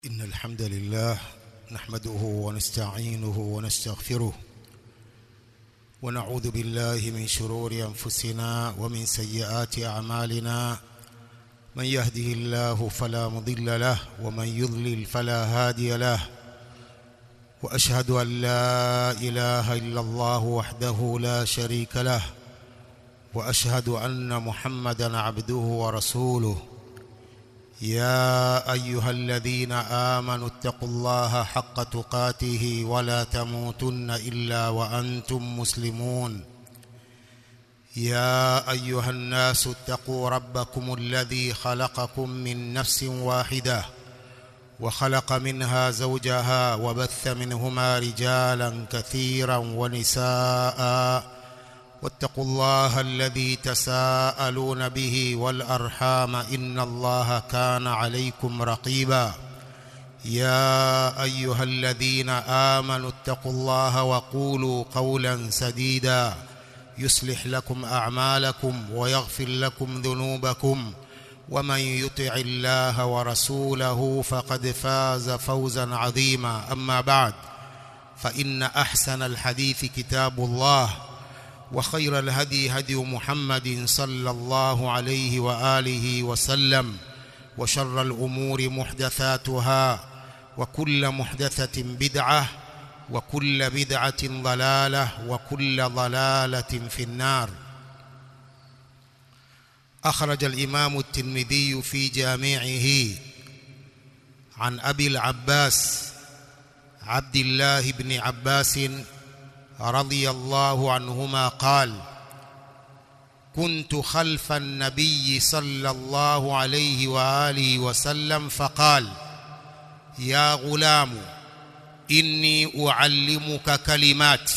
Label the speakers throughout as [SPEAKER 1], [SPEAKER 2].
[SPEAKER 1] إن الحمد لله نحمده ونستعينه ونستغفره ونعوذ بالله من شرور أنفسنا ومن سيئات أعمالنا من يهده الله فلا مضل له ومن يضلل فلا هادي له وأشهد أن لا إله إلا الله وحده لا شريك له وأشهد أن محمدا عبده ورسوله يا ايها الذين امنوا اتقوا الله حق تقاته ولا تموتن الا وانتم مسلمون يا ايها الناس اتقوا ربكم الذي خلقكم من نفس واحده وخلق منها زوجها وبث منهما رجالا كثيرا ونساء واتقوا الله الذي تساءلون به والارحام ان الله كان عليكم رقيبا يا ايها الذين امنوا اتقوا الله وقولوا قولا سديدا يصلح لكم اعمالكم ويغفر لكم ذنوبكم ومن يطع الله ورسوله فقد فاز فوزا عظيما اما بعد فان احسن الحديث كتاب الله وخير الهدي هدي محمد صلى الله عليه واله وسلم وشر الامور محدثاتها وكل محدثه بدعه وكل بدعه ضلاله وكل ضلاله في النار اخرج الامام الترمذي في جامعه عن ابي العباس عبد الله بن عباس رضي الله عنهما قال كنت خلف النبي صلى الله عليه واله وسلم فقال يا غلام اني اعلمك كلمات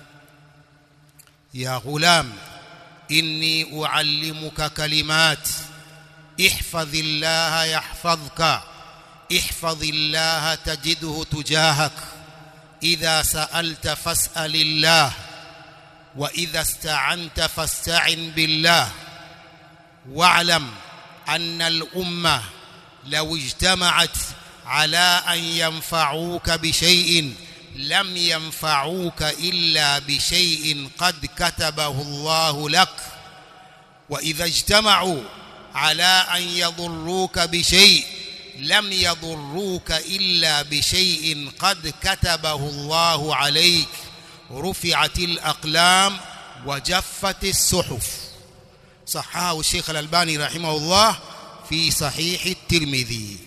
[SPEAKER 1] يا غلام اني اعلمك كلمات احفظ الله يحفظك احفظ الله تجده تجاهك إذا سألت فاسأل الله وإذا استعنت فاستعن بالله واعلم أن الأمة لو اجتمعت على أن ينفعوك بشيء لم ينفعوك إلا بشيء قد كتبه الله لك وإذا اجتمعوا على أن يضروك بشيء لم يضروك إلا بشيء قد كتبه الله عليك رفعت الأقلام وجفت الصحف صححه الشيخ الألباني رحمه الله في صحيح الترمذي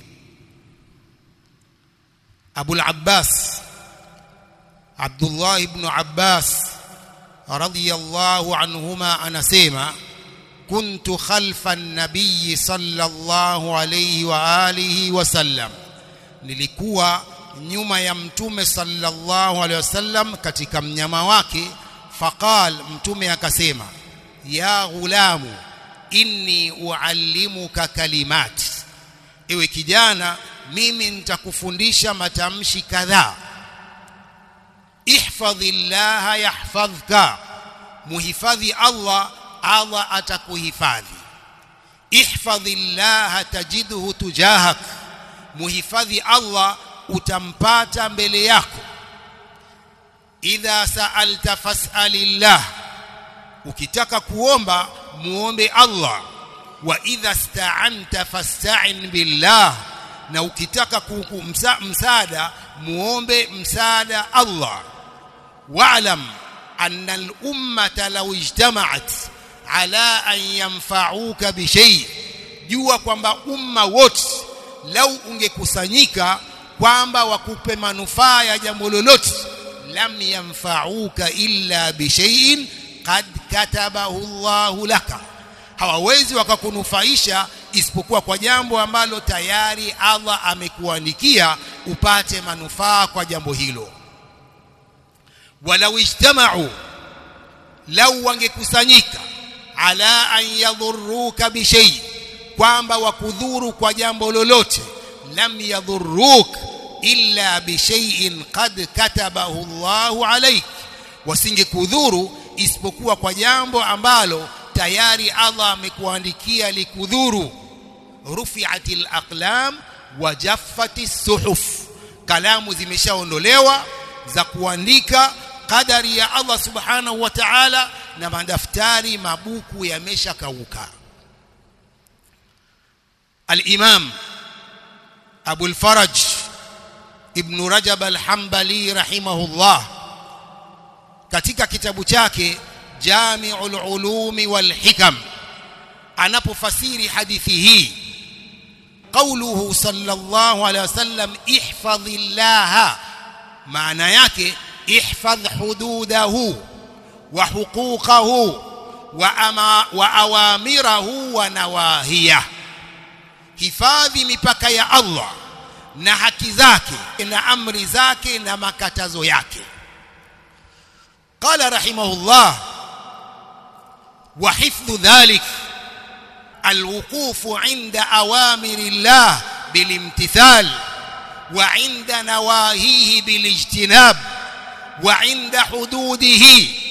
[SPEAKER 1] أبو العباس عبد الله بن عباس رضي الله عنهما أنا سيما كنت خلف النبي صلى الله عليه وآله وسلم nilikuwa nyuma ya mtume sallallahu alaihi wasallam katika mnyama wake faqal mtume akasema ya ghulamu inni uallimuka kalimat ewe kijana mimi nitakufundisha matamshi kadhaa ihfadhillaha yahfadhka muhifadhi Allah Allah atakuhifadhi ihfadhillah tajidhu tujahak muhifadhi Allah utampata mbele yako idha sa'alta fas'alillah ukitaka kuomba muombe Allah wa idha sta'anta fasta'in billah na ukitaka msaada muombe msaada Allah wa'lam anna al-ummata law ijtama'at ala an yanfa'uka bishay jua kwamba umma wote lau ungekusanyika kwamba wakupe manufaa ya jambo lolote lam yanfa'uka illa bishay'in qad katabahu Allahu laka hawawezi wakakunufaisha isipokuwa kwa jambo ambalo tayari Allah amekuandikia upate manufaa kwa jambo hilo walau ijtama'u lau wangekusanyika ala an yadhurruka bishay kwamba wakudhuru kwa jambo lolote lam yadhurruk illa bishay'in qad katabahu Allahu alayk wasingekudhuru isipokuwa kwa jambo ambalo tayari Allah amekuandikia likudhuru rufi'atil aqlam wajaffati suhuf kalamu zimeshaondolewa za kuandika kadari ya Allah subhanahu wa ta'ala na madaftari mabuku yameshakauka al-imam Abu al-Faraj Ibn Rajab al-Hanbali rahimahullah katika kitabu chake Jami'ul Ulumi wal Hikam anapofasiri hadithi hii قوله صلى الله عليه وسلم احفظ الله معنى yake احفظ حدوده وحقوقه وأما وأوامره ونواهيه hifadhi mipaka ya Allah na haki zake na amri zake na makatazo yake قال رحمه الله وحفظ ذلك الوقوف عند أوامر الله بالامتثال وعند نواهيه بالاجتناب وعند حدوده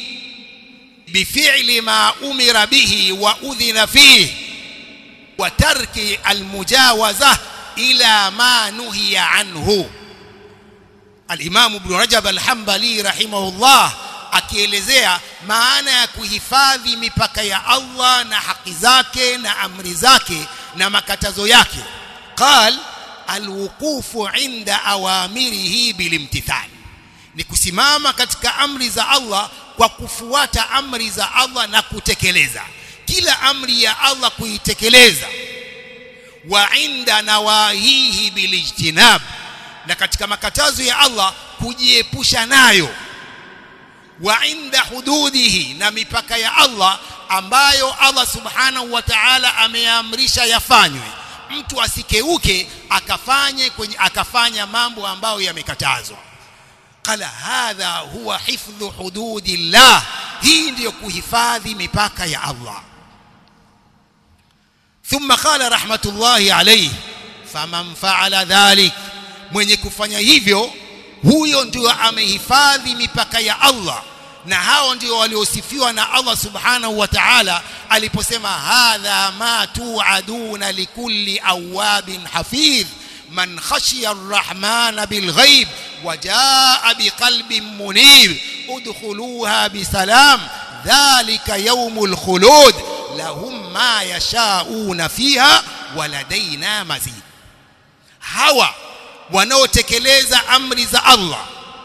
[SPEAKER 1] بفعل ما أمر به وأذن فيه وترك المجاوزة إلى ما نهي عنه الإمام ابن رجب الحنبلي رحمه الله akielezea maana ya kuhifadhi mipaka ya Allah na haki zake na amri zake na makatazo yake qal alwuqufu inda awamirihi bilimtithal ni kusimama katika amri za Allah kwa kufuata amri za Allah na kutekeleza kila amri ya Allah kuitekeleza wa inda nawahihi bilijtinab na katika makatazo ya Allah kujiepusha nayo wa inda hududihi na mipaka ya Allah ambayo Allah subhanahu wa ta'ala ameamrisha yafanywe mtu asikeuke akafanye kwenye akafanya mambo ambayo yamekatazwa qala hadha huwa hifdhu hududillah hii ndiyo kuhifadhi mipaka ya Allah ثم قال رحمة الله عليه فمن فعل ذلك mwenye kufanya hivyo huyo ndio amehifadhi mipaka ya Allah na hao ndio waliosifiwa na Allah subhanahu wa ta'ala aliposema hadha ma tu'aduna likulli awabin hafidh man khashiya arrahmana bilghaib وجاء بقلب منيب ادخلوها بسلام ذلك يوم الخلود لهم ما يشاءون فيها ولدينا مزيد hawa wanaotekeleza amri za Allah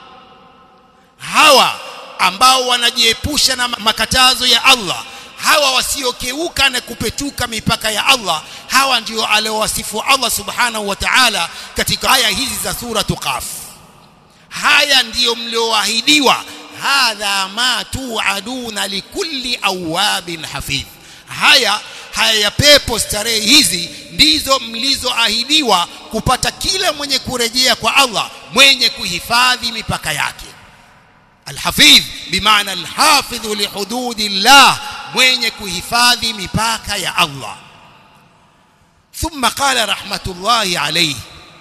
[SPEAKER 1] hawa ambao wanajiepusha na makatazo ya Allah hawa wasiokeuka na kupetuka mipaka ya Allah hawa ndio aliowasifu Allah subhanahu wa ta'ala katika aya hizi za sura Qaf haya ndiyo mlioahidiwa hadha ma tuaduna likulli awabin hafidh haya haya ya pepo starehe hizi ndizo mlizoahidiwa kupata kila mwenye kurejea kwa Allah mwenye kuhifadhi mipaka yake alhafidh bimaana alhafidh lihududillah mwenye kuhifadhi mipaka ya Allah thumma qala rahmatullahi alayhi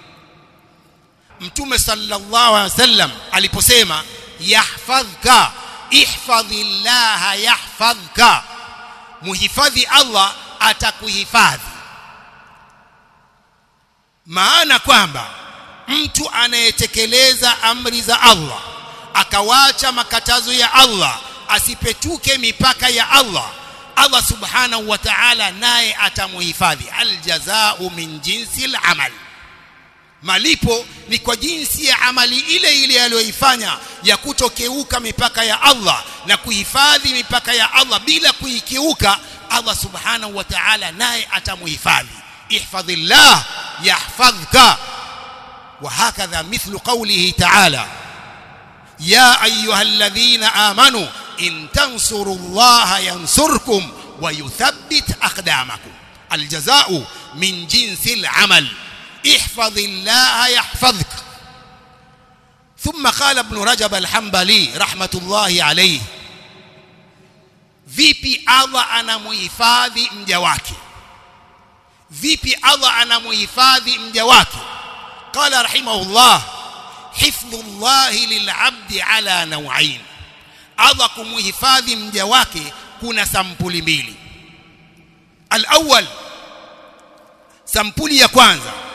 [SPEAKER 1] mtume sallallahu alaihi wasallam aliposema yahfadhka ihfadhillah yahfadhka muhifadhi Allah atakuhifadhi maana kwamba mtu anayetekeleza amri za Allah akawacha makatazo ya Allah asipetuke mipaka ya Allah Allah subhanahu wa ta'ala naye atamuhifadhi aljazau min jinsi al-amal malipo ni kwa jinsi ya amali ile ile aliyoifanya ya kutokeuka mipaka ya Allah na kuhifadhi mipaka ya Allah bila kuikiuka Allah subhanahu wa ta'ala naye atamuhifadhi ihfadhillah yahfadhka وهكذا مثل قوله تعالى يا أيها الذين آمنوا إن تنصروا الله ينصركم ويثبت أقدامكم الجزاء من جنس العمل احفظ الله يحفظك ثم قال ابن رجب الحنبلي رحمة الله عليه vipi Allah anamuhifadhi mja wake vipi Allah anamuhifadhi mja wake qala rahimahullah hifdhullahi lilabdi ala nawain Allah kumuhifadhi mja wake kuna sampuli mbili alawwal sampuli ya kwanza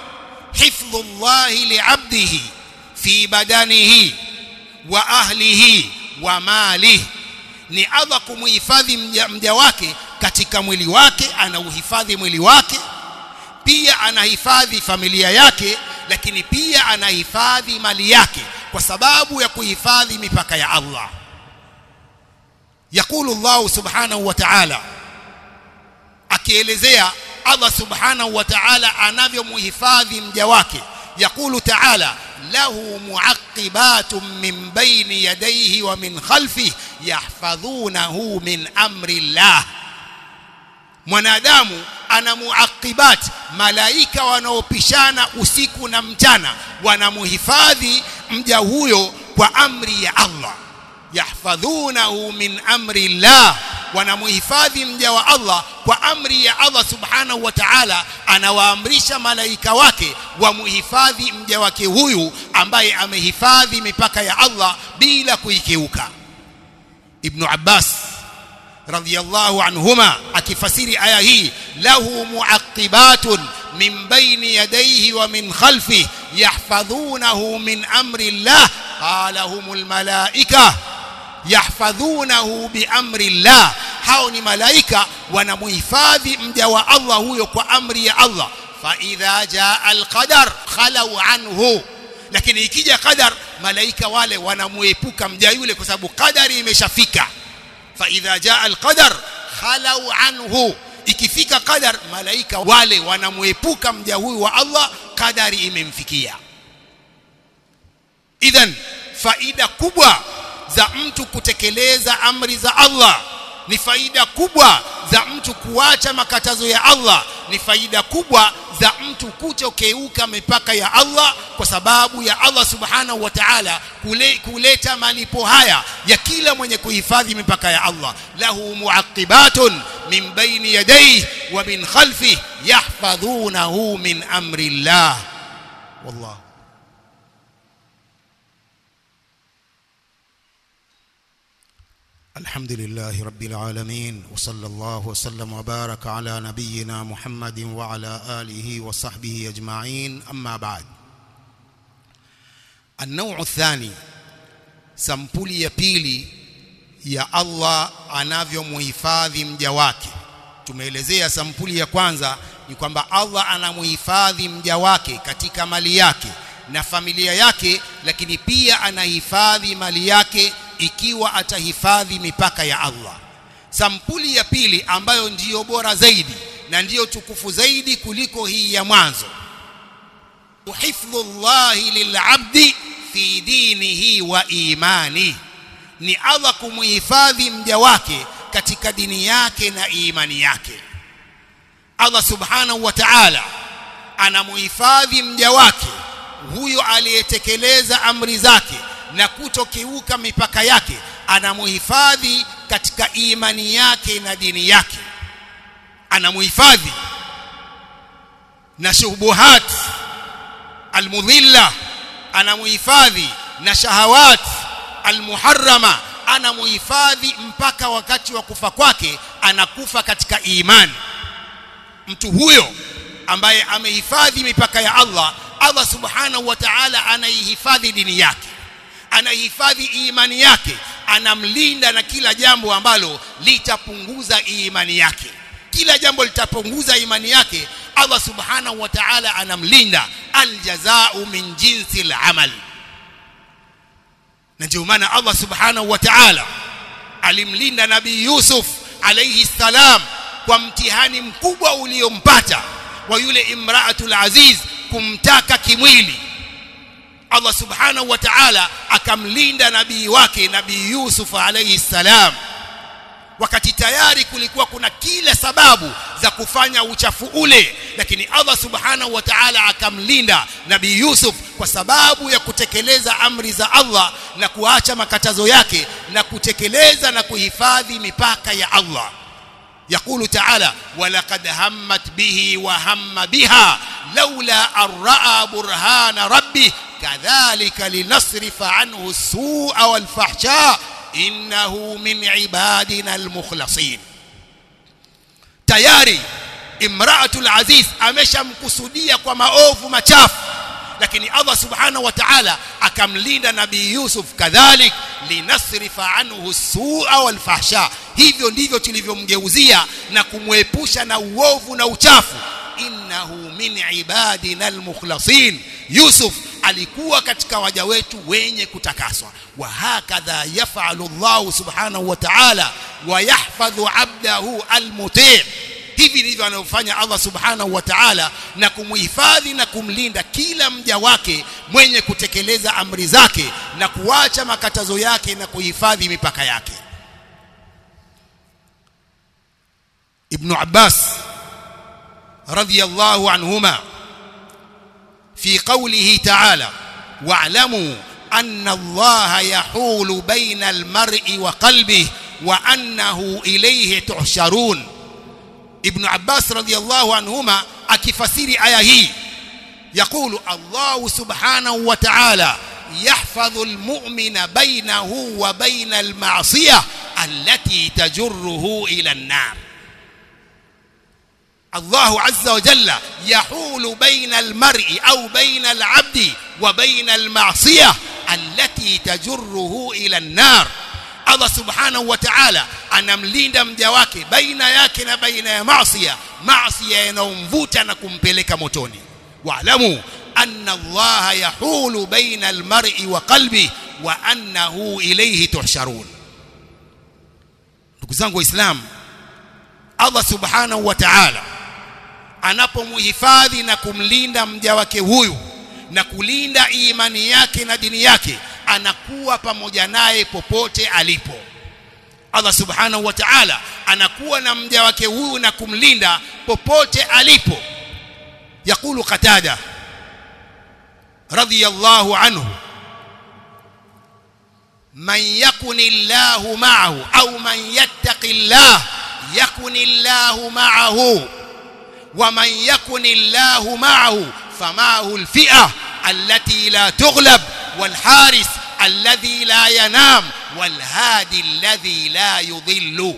[SPEAKER 1] hifdhu llahi liabdihi fi badanihi wa ahlihi wa malihi ni Allah kumuhifadhi mja, mja wake katika mwili wake anauhifadhi mwili wake pia anahifadhi familia yake lakini pia anahifadhi mali yake kwa sababu ya kuhifadhi mipaka ya Allah yakulu Allah subhanahu wa ta'ala akielezea Allah subhanahu wa ta'ala anavyomuhifadhi mja wake yakulu ta'ala له معقبات من بين يديه ومن خلفه يحفظونه من أمر الله mwanadamu ana muaqibat malaika wanaopishana usiku na mchana wanamuhifadhi mja huyo kwa amri ya Allah yahfadhunahu min amri Allah wanamuhifadhi mja wa Allah kwa amri ya Allah subhanahu wa ta'ala anawaamrisha malaika wake wamuhifadhi mja wake huyu ambaye amehifadhi mipaka ya Allah bila kuikiuka Ibn Abbas radhiyallahu anhuma akifasiri aya hii lahu muaqibatun min bayni yadayhi wa min khalfihi yahfadhunahu min amri Allah qala humul malaika yahfadhunahu biamri Allah hao ni malaika wanamuhifadhi mja wa Allah huyo kwa amri ya Allah fa idha jaa alqadar khalau anhu lakini ikija qadar malaika wale wanamuepuka mja yule kwa sababu qadari imeshafika fa idha jaa alqadar khalau anhu ikifika qadar malaika wale wanamuepuka mja huyu wa Allah qadari imemfikia idhan faida kubwa za mtu kutekeleza amri za Allah ni faida kubwa za mtu kuacha makatazo ya Allah ni faida kubwa za mtu kutokeuka mipaka ya Allah kwa sababu ya Allah subhanahu wa ta'ala kule, kuleta malipo haya ya kila mwenye kuhifadhi mipaka ya Allah lahu muaqibatun min baini yadayhi wa min khalfihi yahfadhunahu min amri Allah wallahu الحمد لله رب العالمين وصلى الله وسلم وبارك على نبينا محمد وعلى آله وصحبه أجمعين أما بعد النوع الثاني sampuli ya pili ya Allah anavyomhifadhi mja wake tumeelezea sampuli ya kwanza ni kwamba Allah anamhifadhi mja wake katika mali yake na familia yake lakini pia anahifadhi mali yake ikiwa atahifadhi mipaka ya Allah sampuli ya pili ambayo ndiyo bora zaidi na ndiyo tukufu zaidi kuliko hii ya mwanzo hifdhullahi lilabdi fi dinihi wa imani ni Allah kumuhifadhi mja wake katika dini yake na imani yake Allah subhanahu wa ta'ala anamuhifadhi mja wake huyo aliyetekeleza amri zake na kutokiuka mipaka yake anamuhifadhi katika imani yake na dini yake anamuhifadhi na shubuhat almudhilla anamuhifadhi na shahawat almuharrama anamuhifadhi mpaka wakati wa kufa kwake anakufa katika imani mtu huyo ambaye amehifadhi mipaka ya Allah Allah subhanahu wa ta'ala anaihifadhi dini yake anahifadhi imani yake anamlinda na kila jambo ambalo litapunguza imani yake kila jambo litapunguza imani yake Allah subhanahu wa ta'ala anamlinda aljazau min jinsi al-amal na ndio maana Allah subhanahu wa ta'ala alimlinda nabii Yusuf alayhi salam kwa mtihani mkubwa uliompata wa yule imraatul aziz kumtaka kimwili Allah subhanahu wa ta'ala akamlinda nabii wake nabii Yusuf alayhi salam wakati tayari kulikuwa kuna kila sababu za kufanya uchafu ule lakini Allah subhanahu wa ta'ala akamlinda nabii Yusuf kwa sababu ya kutekeleza amri za Allah na kuacha makatazo yake na kutekeleza na kuhifadhi mipaka ya Allah يقول تعالى ولقد همت به وهم بها لولا أن رأى برهان ربه كذلك لنصرف عنه السوء والفحشاء إنه من عبادنا المخلصين tayari imraatul aziz ameshamkusudia kwa maovu machafu lakini Allah subhanahu wa ta'ala akamlinda nabii Yusuf kadhalik linasrifa anhu su'a wal fahsha hivyo ndivyo tulivyomgeuzia na kumwepusha na uovu na uchafu innahu min ibadina almukhlasin Yusuf alikuwa katika waja wetu wenye kutakaswa wa hakadha yaf'alu Allah subhanahu wa ta'ala wa yahfadhu 'abdahu almuti' hivi ndivyo anavyofanya Allah subhanahu wa ta'ala na kumhifadhi na kumlinda kila mja wake mwenye kutekeleza amri zake na kuacha makatazo yake na kuhifadhi mipaka yake Ibn Abbas radiyallahu anhuma في قوله تعالى واعلموا أن الله يحول بين المرء وقلبه وأنه إليه تحشرون ابن عباس رضي الله عنهما أكفسير آية هي يقول الله سبحانه وتعالى يحفظ المؤمن بينه وبين المعصية التي تجره إلى النار الله عز وجل يحول بين المرء أو بين العبد وبين المعصية التي تجره إلى النار Allah subhanahu wa ta'ala anamlinda mja wake baina yake na baina ya maasiya maasiya yanayomvuta na kumpeleka motoni wa'lamu anna Allah yahulu baina almar'i wa qalbi wa annahu ilayhi tuhsharun ndugu zangu waislamu Allah subhanahu wa ta'ala anapomhifadhi na kumlinda mja wake huyu na kulinda imani yake na dini yake anakuwa pamoja naye popote alipo Allah subhanahu wa ta'ala anakuwa na mja wake huyu na kumlinda popote alipo yakulu qatada radiyallahu anhu man yakunillahu ma'ahu au man yattaqillah yakunillahu ma'ahu ومن يكن الله معه فمعه الفئة التي لا تغلب والحارس الذي لا ينام والهادي الذي لا يضل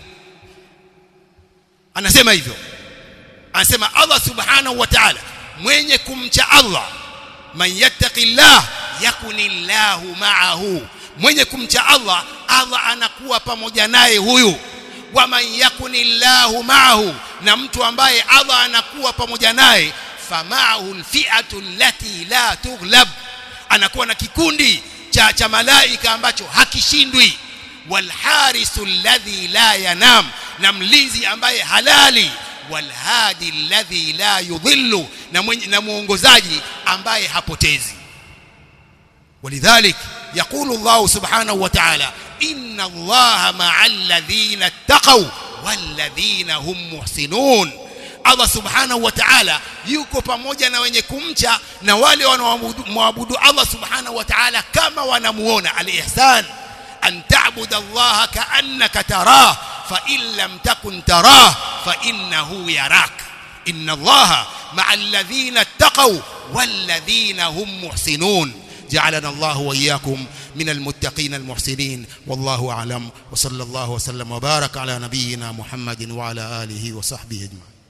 [SPEAKER 1] anasema hivyo anasema Allah subhanahu wa ta'ala mwenye kumcha Allah man yattaqillah yakunillahu ma'ahu mwenye kumcha Allah Allah anakuwa pamoja naye huyu waman yakunillahu ma'ahu na mtu ambaye Allah anakuwa pamoja naye fama'ahu alfi'atu allati la tughlab anakuwa na kikundi cha cha malaika ambacho hakishindwi walharisu alladhi la yanam na mlinzi ambaye halali walhadi alladhi la yudhillu na mwenye, na muongozaji ambaye hapotezi ولذلك يقول الله سبحانه وتعالى إن الله مع الذين اتقوا والذين هم محسنون Allah subhanahu wa ta'ala yuko pamoja na wenye kumcha na wale wanaomwabudu Allah subhanahu wa ta'ala kama wanamuona al-ihsan an ta'budu Allah ka'annaka tarah fa in lam takun tarah fa innahu yarak inna Allah ma'a alladhina ittaqaw walladhina hum muhsinun جعلنا الله وإياكم من المتقين المحسنين والله أعلم وصلى الله وسلم وبارك على نبينا محمد وعلى آله وصحبه أجمعين